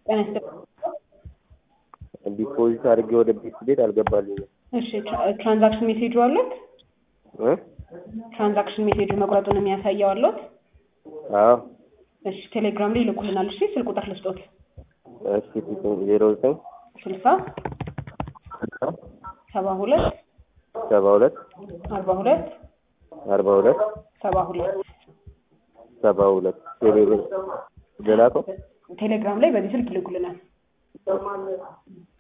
ጤና ይስጥልኝ። ዲፖዚት አድርጌ ወደ ቤት ቤት አልገባልኝም እሺ ትራ- ትራንዛክሽን ሜሴጁ አለት? እ ትራንዛክሽን ሜሴጁ መቁረጡን የሚያሳየው አለት? አዎ እሺ ቴሌግራም ላይ ይልኩልናል። እሺ ስልክ ቁጥር ልስጦት። እሺ ዜሮ ዘጠኝ ስልሳ ሰባ ሁለት ሰባ ሁለት አርባ ሁለት አርባ ሁለት ሰባ ሁለት ሰባ ሁለት ቴሌ ልላከው ቴሌግራም ላይ በዚህ ስልክ ይልኩልናል።